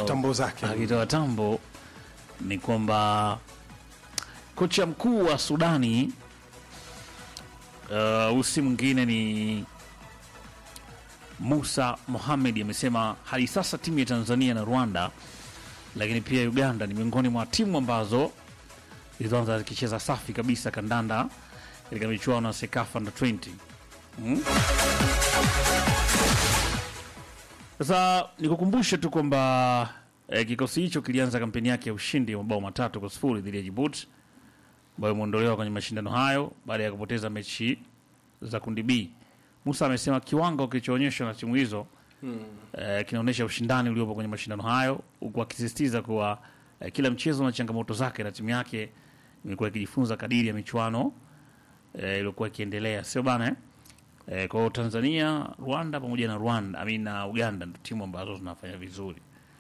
tambo zake akitoa tambo ni kwamba kocha mkuu wa Sudani uh, usi mwingine ni Musa Mohamed amesema hadi sasa timu ya Tanzania na Rwanda, lakini pia Uganda ni miongoni mwa timu ambazo zilizoanza zikicheza safi kabisa kandanda katika michuano ya Sekafa Under 20 Mm. Sasa nikukumbushe tu kwamba eh, kikosi hicho kilianza kampeni yake ya ushindi wa mabao matatu kwa sifuri dhidi ya Djibouti ambayo imeondolewa kwenye mashindano hayo baada ya kupoteza mechi za kundi B. Musa amesema kiwango kilichoonyeshwa na timu hizo eh, kinaonyesha ushindani uliopo kwenye mashindano hayo, huku akisisitiza kuwa eh, kila mchezo na changamoto zake na timu yake imekuwa ikijifunza kadiri ya michuano eh, iliyokuwa ikiendelea, sio bana eh? Eh, kwa hiyo Tanzania, Rwanda pamoja na Rwanda I mean, na Uganda ndio timu ambazo zinafanya vizuri.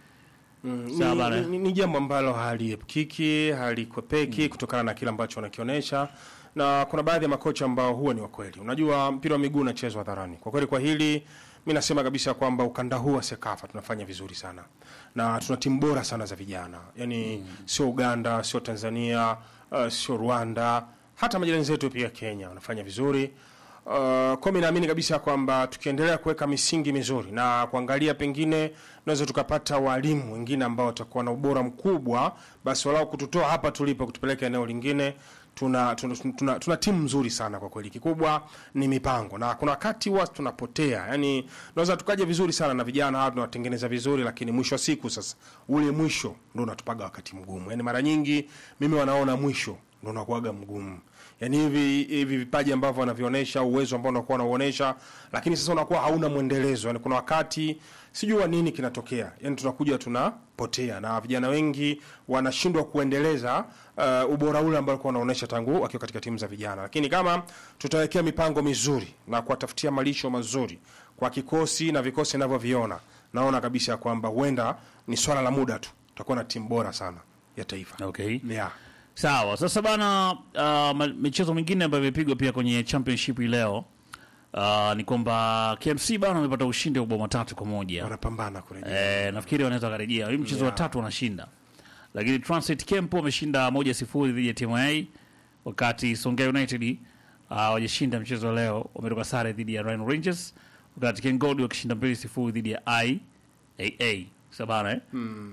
Mm, Sawa ni, bana. ni, ni jambo ambalo haliepukiki halikwepeki kutokana na kile ambacho wanakionyesha na kuna baadhi ya makocha ambao huwa ni wakweli. Unajua mpira wa miguu unachezwa hadharani. Kwa kweli, kwa hili mi nasema kabisa kwamba ukanda huu wa Sekafa tunafanya vizuri sana na tuna timu bora sana za vijana, yaani sio Uganda, sio Tanzania, uh, sio Rwanda, hata majirani zetu pia Kenya wanafanya vizuri. Uh, kwa mimi naamini kabisa kwamba tukiendelea kuweka misingi mizuri na kuangalia, pengine tunaweza tukapata walimu wengine ambao watakuwa na ubora mkubwa, basi walau kututoa hapa tulipo kutupeleka eneo lingine. Tuna, tuna, tuna, tuna timu nzuri sana kwa kweli. Kikubwa ni mipango, na kuna wakati huwa tunapotea, yani tunaweza tukaja vizuri sana na vijana hawa tunawatengeneza vizuri, lakini mwisho wa siku sasa ule mwisho ndio unatupaga wakati mgumu. Yani mara nyingi mimi wanaona mwisho ndio unakuwaga mgumu yani hivi hivi vipaji ambavyo wanavionyesha uwezo ambao unakuwa unauonesha, lakini sasa unakuwa hauna mwendelezo. Yani kuna wakati sijua nini kinatokea, yani tunakuja tunapotea, na vijana wengi wanashindwa kuendeleza uh, ubora ule ambao walikuwa wanaonesha tangu wakiwa katika timu za vijana. Lakini kama tutawekea mipango mizuri na kuwatafutia malisho mazuri kwa kikosi na vikosi ninavyoviona, naona kabisa kwamba huenda ni swala la muda tu tutakuwa na timu bora sana ya taifa. Okay. Yeah. Sawa, sasa bana, uh, ma- michezo mingine ambayo imepigwa pia kwenye championship hii leo uh, ni kwamba KMC bana wamepata ushindi wa mabao matatu kwa moja. Wanapambana kurejea. Eh, nafikiri wanaweza karejea hii mchezo wa Yeah. tatu wanashinda, lakini Transit Camp wameshinda moja sifuri dhidi ya TMA, wakati Songea United uh, wajashinda mchezo wa leo, wametoka sare dhidi ya Rhino Rangers, wakati Ken Gold wakishinda mbili sifuri dhidi ya IAA sabana eh?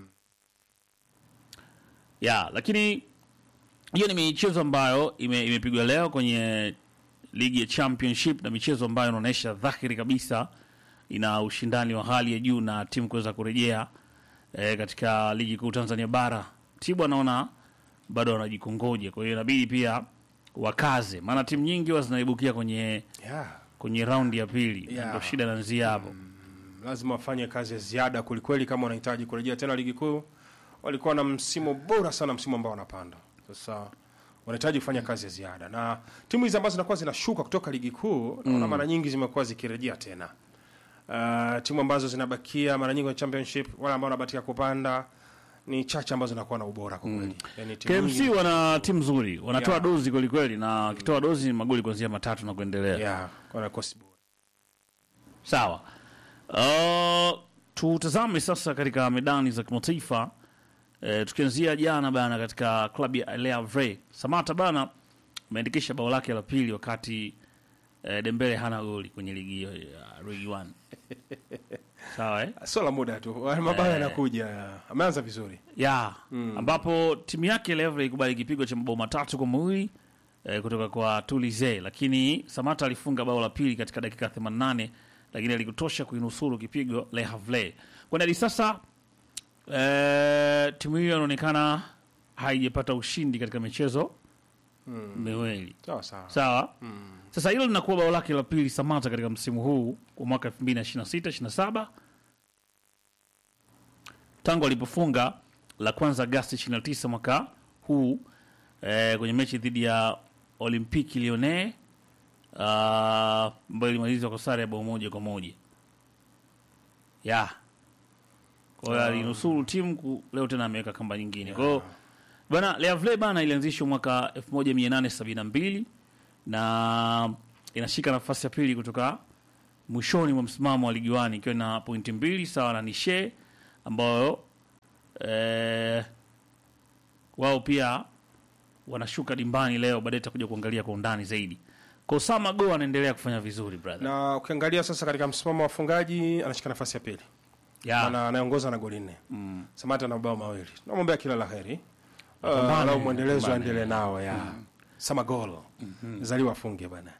ya lakini hiyo ni michezo ambayo ime, imepigwa leo kwenye ligi ya championship na michezo ambayo inaonyesha dhahiri kabisa ina ushindani wa hali ya juu na timu kuweza kurejea e, katika ligi kuu Tanzania bara. Tibu anaona bado wanajikongoja, kwa hiyo inabidi pia wakaze, maana timu nyingi huwa zinaibukia kwenye Yeah. kwenye raundi ya pili, Yeah. ndio shida inaanzia hapo. lazima wafanye kazi ya ziada kwelikweli kama wanahitaji kurejea tena ligi kuu. Walikuwa na msimu bora sana, msimu ambao wanapanda sasa, wanahitaji kufanya kazi ya ziada, na timu hizi ambazo zinakuwa zinashuka kutoka ligi kuu naona mara nyingi zimekuwa zikirejea tena. Uh, timu ambazo zinabakia mara nyingi kwenye championship, wale ambao wanabakia kupanda ni chache ambazo zinakuwa na ubora kwa kweli. Yani timu KMC nyingi- wana timu nzuri, wanatoa Yeah. dozi kwelikweli, na wakitoa dozi ni magoli kuanzia matatu na kuendelea. yeah, wana kosi bora. Sawa. Uh, tutazame sasa katika medani za kimataifa uh, tukianzia jana bana katika klabu ya Le Havre. Samata bana ameandikisha bao lake la pili wakati uh, Dembele hana goli kwenye ligi hiyo ya Ligue 1. Sawa eh? Sio la muda tu, mabao yanakuja. Ameanza vizuri. ya ambapo timu yake Le Havre ikubali kipigo cha mabao matatu kwa mawili eh, kutoka kwa Toulouse, lakini Samata alifunga bao la pili katika dakika 88 lakini alikutosha kuinusuru kipigo Le Havre. Kwa hadi sasa eh, timu hiyo inaonekana haijapata ushindi katika michezo miwili. Sawa sawa. Sawa. Sasa hilo linakuwa bao lake la pili Samata katika msimu huu wa mwaka 2026 27 tangu alipofunga la kwanza Agasti 29 mwaka huu eh, kwenye mechi dhidi ya Olympique Lyonnais ah, ambayo ilimalizwa kwa sare ya bao moja kwa moja ya kwa hiyo alinusuru timu ku- leo tena ameweka kamba nyingine kwa hiyo bana Le Havre bana ilianzishwa mwaka 1872 na inashika nafasi ya pili kutoka mwishoni mwa msimamo wa ligi wani ikiwa na pointi mbili sawa na Nishe ambayo eh, wao pia wanashuka dimbani leo, baadaye tutakuja kuangalia kwa undani zaidi. Kwa Osama Go anaendelea kufanya vizuri brother. na ukiangalia sasa katika msimamo wa wafungaji anashika nafasi ya pili Ya. Ana- anaongoza na goli nne Mm. Samata na mabao mawili tunamwombea kila la heri uh, Apambane, lau mwendelezo apambane. aendelee nao ya Samagol zaliwa afunge bana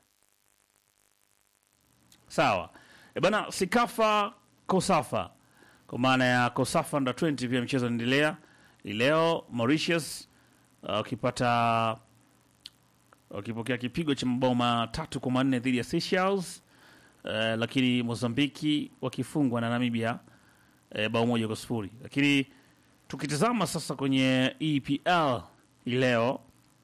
Sawa. E bana Sikafa Kosafa. Kwa maana ya Kosafa under 20 pia mchezo unaendelea. Hii Leo Mauritius uh, wakipata wakipokea kipigo cha mabao matatu kwa manne dhidi ya Seychelles. Uh, lakini Mozambiki wakifungwa na Namibia uh, bao moja kwa sifuri. Lakini tukitazama sasa kwenye EPL hii leo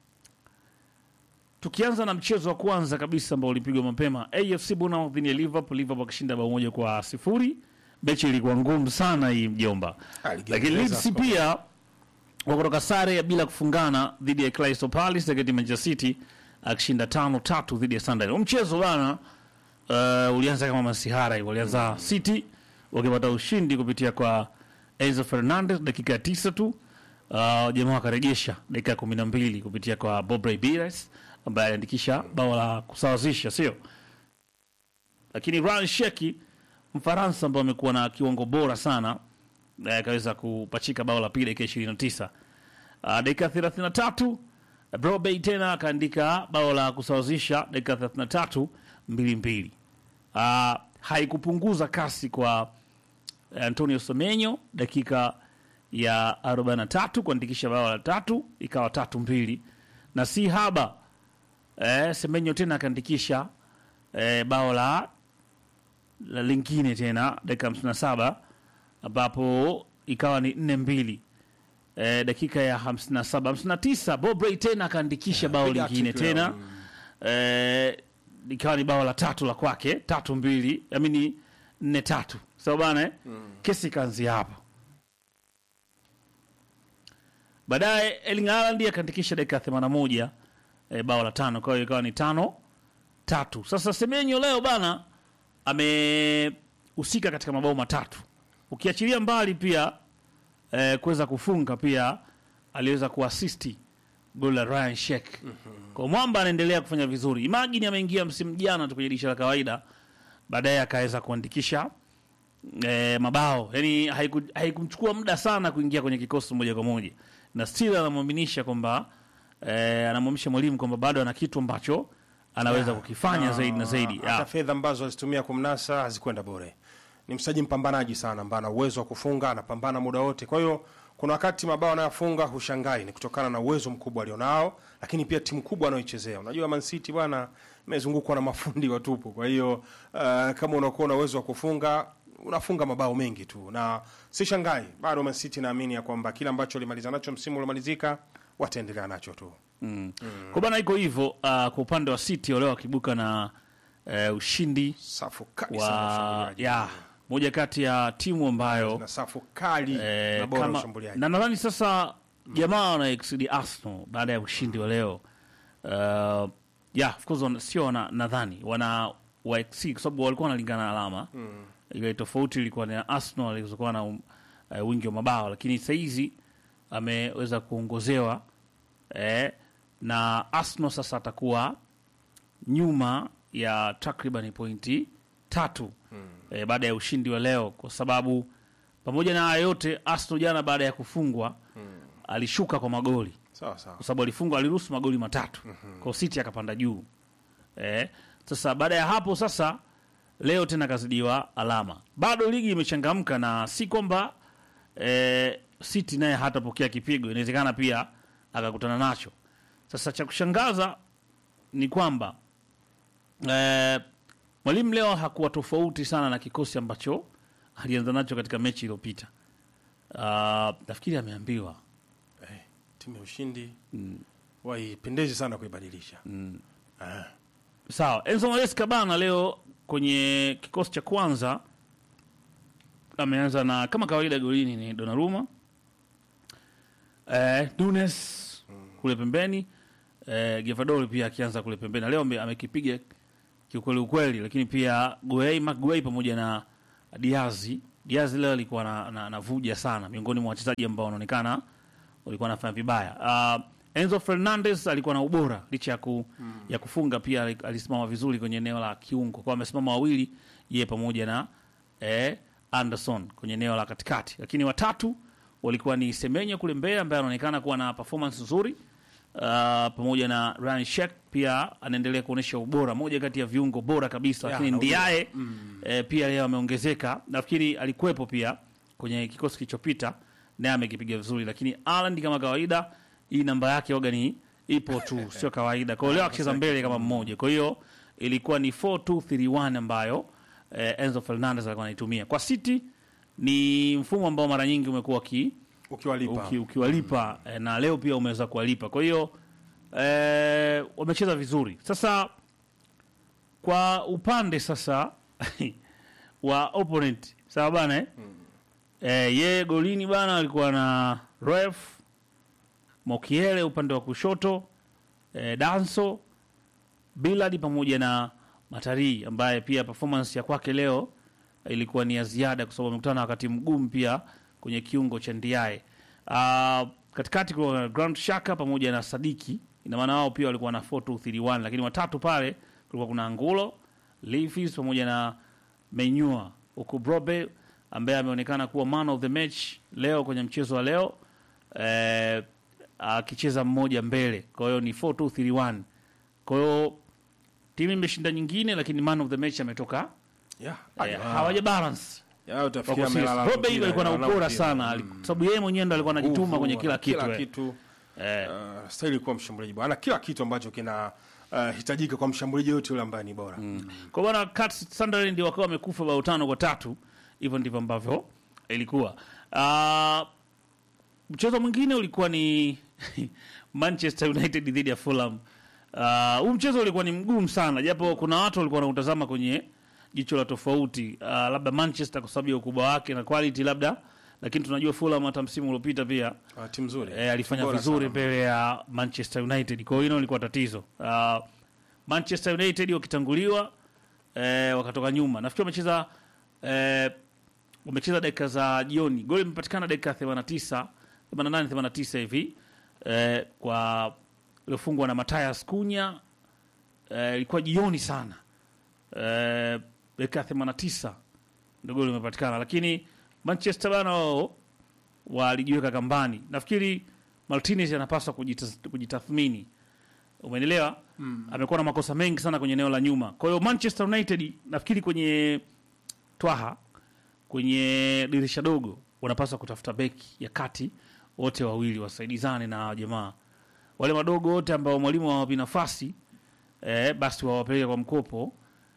tukianza na mchezo wa kwanza kabisa ambao ulipigwa mapema AFC Bournemouth dhidi ya Liverpool, Liverpool akishinda bao moja kwa sifuri. Mechi ilikuwa ngumu sana hii mjomba, Ah, ligi lakini ya Leeds Uingereza, pia wakutoka sare ya bila kufungana dhidi ya Crystal Palace, lakini Manchester City akishinda tano tatu dhidi ya Sunderland. Huu mchezo bana uh, ulianza kama masihara hivyo, ulianza City wakipata ushindi kupitia kwa Enzo Fernandez dakika ya tisa tu. Uh, jamaa wakarejesha dakika ya kumi na mbili kupitia kwa Bobrey Pires ambaye aliandikisha bao la kusawazisha, sio lakini Ryan Sheki Mfaransa ambaye amekuwa na kiwango bora sana eh, akaweza kupachika bao la pili dakika ishirini na tisa uh, dakika thelathini na tatu Brobey tena akaandika bao la kusawazisha dakika thelathini na tatu mbili mbili. Uh, haikupunguza kasi kwa eh, Antonio Semenyo dakika ya 43 kuandikisha bao la tatu ikawa tatu mbili, na si haba eh, Semenyo tena akaandikisha eh, bao la, la lingine tena dakika 57 ambapo ikawa ni nne mbili eh, dakika ya 57 59 Bobrey tena akaandikisha bao piga lingine hat-trick leo. tena eh, ikawa ni bao la tatu la kwake tatu mbili amini nne tatu sawa bana eh? kesi ikaanzia hapa baadaye Erling Haaland akaandikisha dakika 81 eh, bao la tano kwa hiyo ikawa ni tano tatu sasa Semenyo leo bana amehusika katika mabao matatu ukiachilia mbali pia eh, kuweza kufunga pia aliweza kuasisti goli la Ryan Sheik. Kwa mwamba anaendelea kufanya vizuri. Imagine ameingia msimu jana tu kwenye dirisha la kawaida, baadaye akaweza kuandikisha eh, mabao. Yaani haiku, haikumchukua muda sana kuingia kwenye kikosi moja kwa moja, na still anamwaminisha kwamba eh, anamwamisha mwalimu kwamba bado ana kitu ambacho anaweza kukifanya Na zaidi na zaidi. hata Ya. fedha ambazo alizitumia kumnasa hazikwenda bure. Ni mchezaji mpambanaji sana, ambaye ana uwezo wa kufunga, anapambana muda wote. Kwa hiyo kuna wakati mabao anayofunga hushangai, ni kutokana na uwezo mkubwa alionao, lakini pia timu kubwa anayoichezea. Unajua Man City bwana, imezungukwa na mafundi watupu. Kwa hiyo uh, kama unakuwa na uwezo wa kufunga unafunga mabao mengi tu, na si shangai bado Man City naamini ya kwamba kile ambacho walimaliza nacho msimu uliomalizika wataendelea nacho tu. Mm. Kwa bana iko hivyo uh, kwa upande wa City leo wakibuka na uh, ushindi Safu kali sana wa ushambuliaji. ya moja kati ya timu ambayo na safu kali eh, na bora kama- ushambuliaji. na nadhani sasa jamaa wana exceed Arsenal baada ya ushindi wa leo uh, yeah, of course wana- sio wana- nadhani wana wa exceed kwa sababu walikuwa wanalingana alama ile tofauti ilikuwa ni Arsenal alizokuwa na um, uh, wingi wa mabao lakini saizi ameweza kuongozewa eh, na Arsenal sasa atakuwa nyuma ya takriban pointi tatu eh, baada ya ushindi wa leo, kwa sababu pamoja na haya yote Arsenal jana baada ya kufungwa alishuka kwa magoli, Sawa sawa. kwa sababu alifungwa, aliruhusu magoli matatu kwa City akapanda juu eh, sasa baada ya hapo sasa leo tena kazidiwa alama. Bado ligi imechangamka na si kwamba eh, City naye hatapokea kipigo, inawezekana pia akakutana nacho. Sasa cha kushangaza ni kwamba eh, mwalimu leo hakuwa tofauti sana na kikosi ambacho alianza nacho katika mechi iliyopita. Uh, nafikiri ameambiwa Eh, timu ya ushindi waipendezi sana kuibadilisha. Ah, Sawa, Enzo Maresca bana leo kwenye kikosi cha kwanza ameanza na kama kawaida, golini ni Donnarumma, eh, Nunes kule pembeni, eh, Gavadori pia akianza kule pembeni. Na Leo ame- amekipiga kiukweli ukweli, lakini pia Guei Maguei pamoja na Diazi Diaz leo alikuwa na, na, anavuja sana miongoni mwa wachezaji ambao wanaonekana walikuwa wanafanya vibaya. Uh, Enzo Fernandez alikuwa na ubora licha ya, ku, ya kufunga pia ali- alisimama vizuri kwenye eneo la kiungo, kwa amesimama wawili yeye pamoja na eh, Anderson kwenye eneo la katikati, lakini watatu walikuwa ni Semenyo kule mbele ambaye anaonekana kuwa na performance nzuri uh, pamoja na Ryan Sheikh pia anaendelea kuonyesha ubora, moja kati ya viungo bora kabisa, Ya, lakini na Ndiaye eh, pia leo ameongezeka, nafikiri alikuwepo pia kwenye kikosi kilichopita naye amekipiga vizuri, lakini Haaland kama kawaida, hii namba yake waga ni ipo tu, sio kawaida. Kwa hiyo leo akicheza mbele kama mmoja, kwa hiyo ilikuwa ni 4-2-3-1 ambayo eh, Enzo Fernandez alikuwa anaitumia kwa City. Ni mfumo ambao mara nyingi umekuwa ki ukiwalipa uki, ukiwalipa eh, na leo pia umeweza kuwalipa. Kwa hiyo eh, wamecheza vizuri. Sasa kwa upande sasa wa opponent sawa bana eh? Eh, yeye golini bana alikuwa na Ref Mokiele upande wa kushoto eh, Danso Bilad pamoja na Matari ambaye pia performance ya kwake leo ilikuwa ni ya ziada kwa sababu amekutana na wakati mgumu pia kwenye kiungo cha Ndiaye. Uh, katikati kuna Grand Shaka pamoja na Sadiki, ina maana wao pia walikuwa na 4-2-3-1, lakini watatu pale kulikuwa kuna Angulo, Leafs pamoja na Menyua, huku Brobe ambaye ameonekana kuwa man of the match leo kwenye mchezo wa leo eh, akicheza mmoja mbele, kwa hiyo ni 4-2-3-1. Kwa hiyo timu imeshinda nyingine, lakini man of the match ametoka yeah. eh, hawaja balance Ya, utafikiria Wako serious. amelala Robe mpira, hivyo alikuwa na analala ubora mpira. sana ali- kwa sababu yeye mwenyewe ndo alikuwa anajituma Nguvu, kwenye kila ana kitu kila eh. kitu Eh, uh, stahili kuwa mshambuliaji bora ana kila kitu ambacho kina uh, hitajika kwa mshambuliaji yote yule ambaye ni bora kwa bwana Kat Sunderland ndio wakawa wamekufa bao tano kwa tatu hivyo ndivyo ambavyo ilikuwa Ah, mchezo mwingine ulikuwa ni Manchester United dhidi ya Fulham Ah, huu mchezo ulikuwa ni mgumu sana japo kuna watu walikuwa wanautazama kwenye jicho la tofauti Ah, labda Manchester kwa sababu ya ukubwa wake na quality labda lakini tunajua Fulham hata msimu uliopita pia uh, timu nzuri eh, alifanya Bora vizuri sana. mbele ya Manchester United. Kwa hiyo hilo lilikuwa tatizo. Uh, Manchester United wakitanguliwa eh, wakatoka nyuma. Nafikiri wamecheza eh, wamecheza dakika za jioni. Goli limepatikana dakika 89 88 89 hivi eh, kwa iliyofungwa na Matthias Cunha eh, ilikuwa jioni sana eh, dakika 89 ndio goli limepatikana, lakini Manchester bana wao walijiweka kambani. Nafikiri Martinez anapaswa kujita- kujitathmini, umeelewa? Mm. Amekuwa na makosa mengi sana kwenye eneo la nyuma. Kwa hiyo Manchester United nafikiri kwenye twaha, kwenye dirisha dogo, wanapaswa kutafuta beki ya kati, wote wawili wasaidizane na jamaa wale wadogo wote ambao mwalimu hawapi nafasi eh, basi wawapeleke kwa mkopo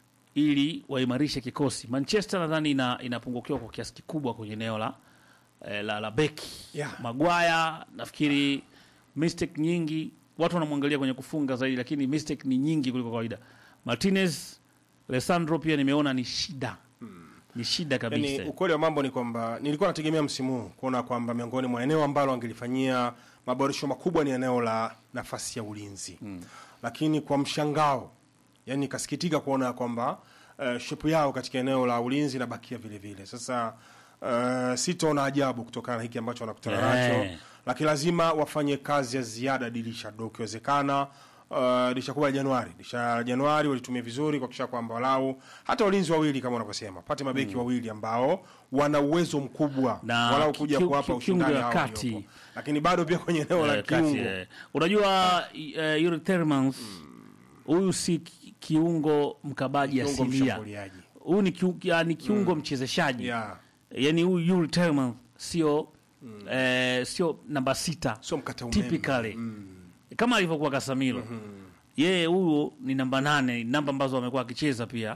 ili waimarishe kikosi. Manchester nadhani ina, inapungukiwa kwa kiasi kikubwa kwenye eneo la, eh, la, la beki Yeah. Magwaya nafikiri mistake nyingi, watu wanamwangalia kwenye kufunga zaidi, lakini mistake ni nyingi kuliko kawaida. Martinez, Alessandro pia nimeona ni shida, ni shida kabisa. Yani, ukweli wa mambo ni kwamba nilikuwa nategemea msimu huu kuona kwamba miongoni mwa eneo ambalo angelifanyia maboresho makubwa ni eneo la nafasi ya ulinzi mm. Lakini kwa mshangao, yani nikasikitika kuona kwamba uh, shepu yao katika eneo la ulinzi inabakia vile vile. Sasa uh, sitaona ajabu kutokana na hiki ambacho wanakutana Eh. nacho, lakini lazima wafanye kazi ya ziada dirisha dogo ikiwezekana. Uh, dirisha kubwa la Januari, dirisha la Januari walitumia vizuri kuhakikisha kwamba walau hata walinzi wawili kama unavyosema, pate mabeki wawili ambao wana uwezo mkubwa Na walau ki- kuja ki- kuwapa ki- ushindani kiungo ya hao kati. waliopo. lakini bado pia kwenye eneo la Eh, kati, kiungo eh. Unajua uh, Yuri Tielemans huyu si ki- kiungo mkabaji kiungo asilia, mshambuliaji huyu ni, kiu, ya, ni kiungo mchezeshaji yeah. yani huyu Yuri Tielemans sio eh, sio namba sita sio mkata umeme typically kama alivyokuwa Casemiro yeye huyu ni namba nane, namba ambazo amekuwa akicheza pia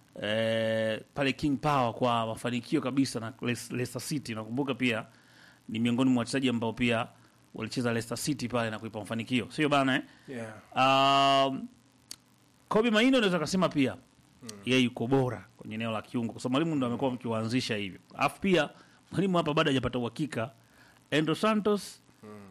eh, pale King Power kwa mafanikio kabisa na Les- Leicester City. Nakumbuka pia ni miongoni mwa wachezaji ambao pia walicheza Leicester City pale na kuipa mafanikio, sio bana eh? yeah. Um, Kobe Maino unaweza kusema pia yeye yuko bora kwenye eneo la kiungo, kwa sababu mwalimu ndo amekuwa mkiwaanzisha hivyo. Alafu pia mwalimu hapa bado hajapata uhakika Endo Santos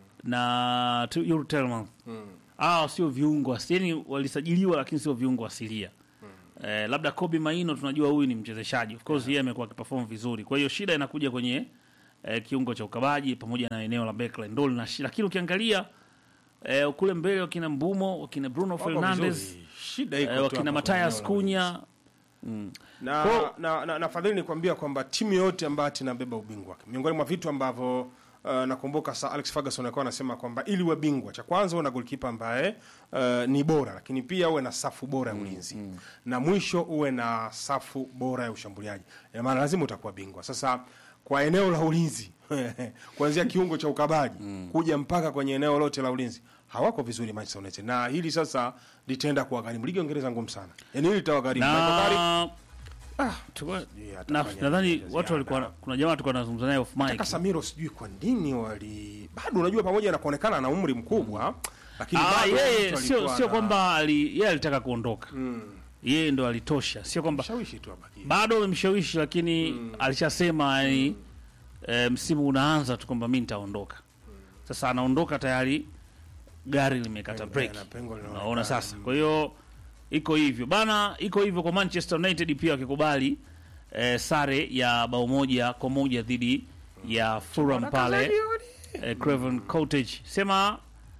na tu- Yuri Tielemans hawa sio viungo asi- yani walisajiliwa lakini sio viungo asilia eh, labda Kobe Maino tunajua huyu ni mchezeshaji of course yeye amekuwa akiperform vizuri kwa hiyo shida inakuja kwenye eh, kiungo cha ukabaji pamoja na eneo la backline ndio lina shida lakini ukiangalia eh, kule mbele wakina Mbumo wakina Bruno Wako Fernandes vizuri. shida iko eh, tu wakina hapa Matias kwenye eneo la Kunya mm. na, Kwa- na, na, na fadhili nikwambia kwamba timu yote ambayo inabeba ubingwa miongoni mwa vitu ambavyo uh, nakumbuka sa Alex Ferguson alikuwa anasema kwamba ili uwe bingwa cha kwanza uwe na golkipa ambaye uh, ni bora lakini pia uwe na safu bora ya ulinzi na mwisho uwe na safu bora ya ushambuliaji ina maana lazima utakuwa bingwa sasa kwa eneo la ulinzi kuanzia kiungo cha ukabaji kuja mpaka kwenye eneo lote la ulinzi hawako vizuri Manchester United na hili sasa litaenda kuwagharimu ligi ya Uingereza ngumu sana yani hili litawagharimu Michael Carrick na Ah, Tuko- sijui na- atafanya nadhani nini watu ziada. walikuwa kuna jamaa tulikuwa tunazungumza naye off mic Kaka Samiro sijui kwa nini wali bado unajua pamoja na kuonekana ana umri mkubwa lakini Ah, bado yeye mtu sio alikuwa sio na- kwamba ali, yeye alitaka kuondoka yeye ndo alitosha sio kwamba mshawishi tu abaki. bado amemshawishi lakini alishasema yani e, msimu unaanza tu kwamba mi nitaondoka sasa anaondoka tayari gari limekata Pengo, break na pengo linaonekana. unaona sasa kwa hiyo iko hivyo bana iko hivyo kwa manchester united pia wakikubali e, sare ya bao moja kwa moja dhidi ya fulham pale eh, Craven Cottage sema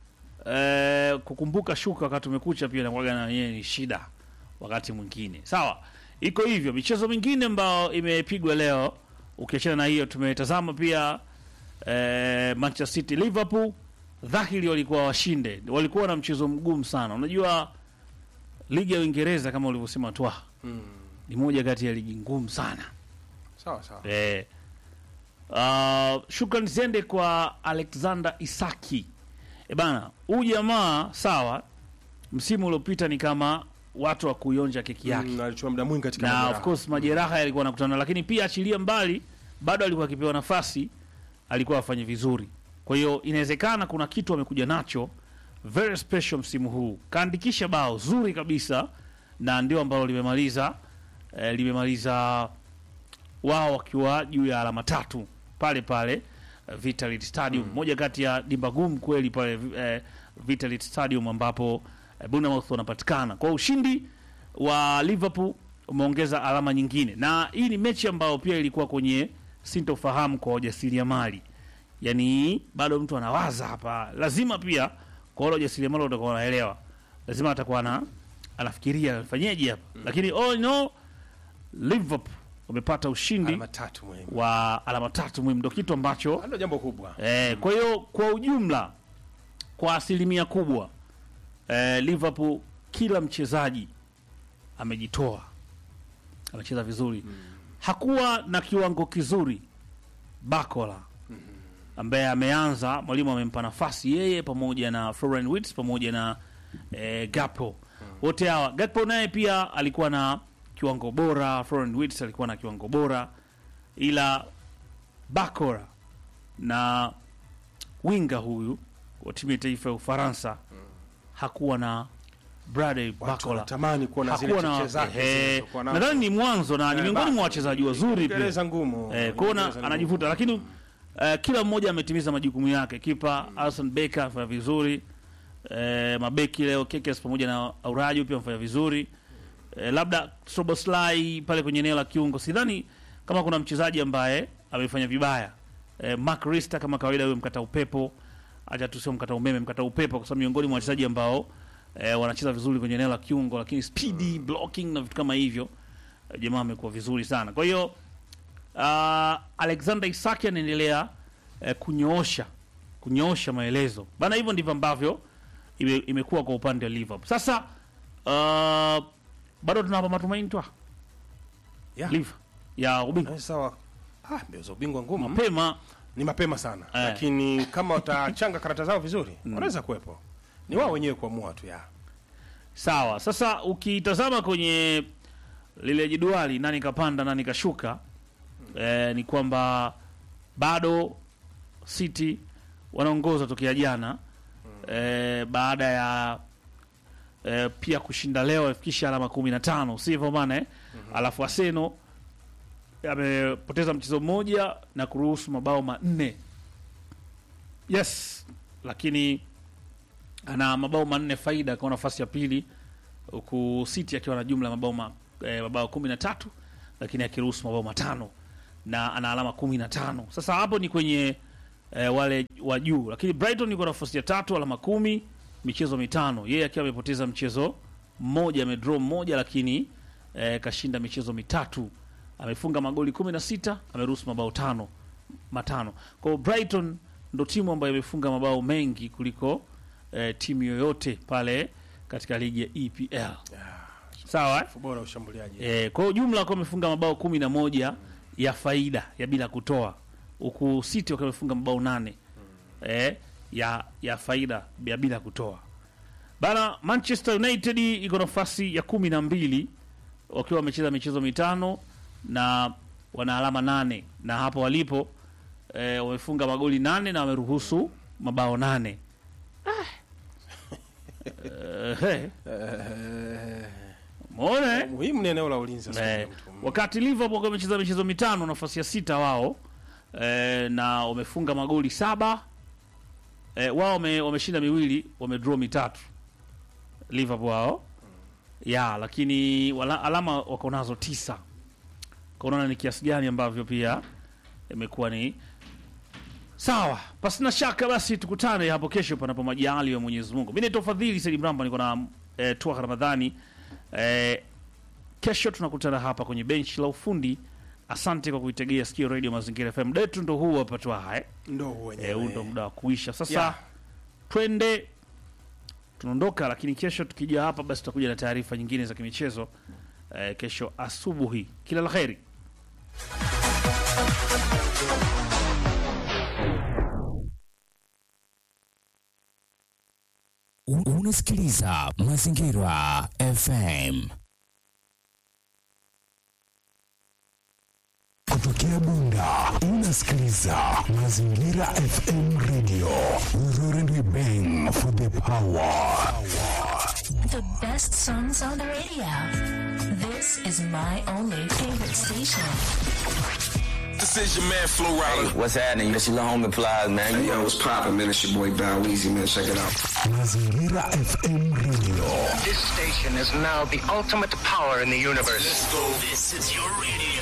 eh, kukumbuka shuka wakati umekucha pia inakuwaga na yenyewe ni shida wakati mwingine sawa iko hivyo michezo mingine ambayo imepigwa leo ukiachana na hiyo tumetazama pia eh, Manchester City Liverpool dhahiri walikuwa washinde walikuwa na mchezo mgumu sana unajua ligi ya Uingereza kama ulivyosema twa Mm. ni moja kati ya ligi ngumu sana Sawa sawa. Eh, uh, shukrani ziende kwa Alexander Isaki. E bana, huyu jamaa sawa, msimu uliopita ni kama watu wa kuionja keki yake Mm, alichukua muda mwingi katika na majeraha. of course majeraha yalikuwa nakutana, lakini pia achilia mbali, bado alikuwa akipewa nafasi, alikuwa afanye vizuri. Kwa hiyo inawezekana kuna kitu amekuja nacho very special msimu huu, kaandikisha bao zuri kabisa, na ndio ambalo limemaliza eh, limemaliza wao wakiwa juu ya alama tatu pale pale eh, Vitalit Stadium, moja kati ya dimba gumu kweli pale eh, Vitalit Stadium ambapo eh, Bournemouth wanapatikana kwa ushindi wa Liverpool umeongeza alama nyingine, na hii ni mechi ambayo pia ilikuwa kwenye sintofahamu kwa wajasiriamali, yaani bado mtu anawaza hapa, lazima pia kwa wale wajasiriamali watakuwa wanaelewa, lazima atakuwa na anafikiria fanyeje hapa, lakini all in all Liverpool wamepata ushindi alama tatu muhimu. wa alama tatu muhimu, ndo kitu ambacho Ndio jambo kubwa. Eh, kwa hiyo kwa ujumla kwa asilimia kubwa eh, Liverpool kila mchezaji amejitoa, amecheza vizuri. Hakuwa na kiwango kizuri Bakola ambaye ameanza, mwalimu amempa nafasi yeye pamoja na Florian Wirtz pamoja na eh, Gakpo wote hawa. Gakpo naye pia alikuwa na kiwango bora, Florian Wirtz alikuwa na kiwango bora, ila Bakora na winga huyu wa timu ya taifa ya Ufaransa hakuwa na Bradley Watu Bakola wanatamani kuona zile hakuwa cheche na zake ehe, zilizokuwa nazo. nadhani ni mwanzo na ni Eh, miongoni mwa bado. wachezaji wazuri pia Uingereza ngumu. eh, kuona Uingereza anajivuta, ngumu. lakini eh, kila mmoja ametimiza majukumu yake. Kipa Alson Becker afanya vizuri eh, mabeki leo Kekes pamoja na Auraju pia amefanya vizuri eh, labda Szoboszlai pale kwenye eneo la kiungo, sidhani kama kuna mchezaji ambaye amefanya vibaya eh, Mark Rister kama kawaida, huyo mkata upepo, acha tusio mkata umeme, mkata upepo, kwa sababu miongoni mwa wachezaji ambao eh, wanacheza vizuri kwenye eneo la kiungo, lakini speedy blocking na vitu kama hivyo eh, jamaa amekuwa vizuri sana. Kwa hiyo uh, Alexander Isaki anaendelea eh, kunyoosha kunyoosha maelezo bana, hivyo ndivyo ambavyo ime, imekuwa kwa upande wa Liverpool. Sasa uh, bado tunapa matumaini twa Yeah. Liverpool ya ubingwa Eh, Sawa. Ah, mbio za ubingwa ngumu. mapema Ni mapema sana. Eh. Lakini kama watachanga karata zao vizuri, wanaweza kuwepo. Ni wao wenyewe kuamua tu ya. Sawa. Sasa ukitazama kwenye lile jedwali nani kapanda nani kashuka, eh, ni kwamba bado City wanaongoza tokea jana eh, baada ya eh, pia kushinda leo afikisha alama kumi na tano sivyo bana eh? Alafu Arsenal amepoteza mchezo mmoja na kuruhusu mabao manne yes, lakini ana mabao manne faida kwa nafasi ya pili, huku City akiwa na jumla ya mabao ma eh, mabao kumi na tatu lakini akiruhusu mabao matano na ana alama kumi na tano sasa hapo ni kwenye eh, wale wa juu lakini brighton yuko nafasi ya tatu alama kumi michezo mitano yeye akiwa amepoteza mchezo mmoja amedraw mmoja lakini eh, kashinda michezo mitatu amefunga magoli kumi na sita ameruhusu mabao tano matano kwa hiyo brighton ndo timu ambayo imefunga mabao mengi kuliko eh, timu yoyote pale katika ligi ya epl sawa eh? bora ushambuliaji E, kwa ujumla wakiwa wamefunga mabao kumi na moja ya faida ya bila kutoa, huku City wakiwa wamefunga mabao nane e, ya ya faida ya bila kutoa. Bana, Manchester United iko nafasi ya kumi na mbili wakiwa wamecheza michezo mitano na wana alama nane na hapo walipo e, wamefunga magoli nane na wameruhusu mabao nane. Ah. Eh, eh. Umeona, eh? muhimu ni eneo la ulinzi sasa Eh, mtu. wakati Liverpool wakiwa wamecheza michezo mitano nafasi ya sita wao eh, na wamefunga magoli saba eh, wao wame, wameshinda miwili wamedraw mitatu Liverpool wao ya lakini wala, alama wako nazo tisa kwa unaona ni kiasi gani ambavyo pia imekuwa ni sawa pasina shaka basi tukutane hapo kesho panapo majali ya mwenyezi mungu mi naitwa fadhili saidi mramba niko na eh, tuaka ramadhani eh, kesho tunakutana hapa kwenye benchi la ufundi asante kwa kuitegea sikio radio mazingira fm detu ndo huu hapa twaha eh. ndo huo Eh, huu ndo wenyewe muda wa kuisha sasa Yeah. twende tunaondoka lakini kesho tukija hapa basi tutakuja na taarifa nyingine za kimichezo eh, kesho asubuhi kila la kheri Un- Unasikiliza Mazingira FM Kutokea Bunda unasikiliza Mazingira FM Radio. We roar and we bang for the power. The best songs on the radio. This is my only favorite station. This is your man Flo Rida. What's happening? This your little homie Plies, man. Hey, yo, what's poppin', man? It's your boy Bow Weezy, man. Check it out. Mazingira FM Radio. This station is now the ultimate power in the universe. Let's go. This is your radio.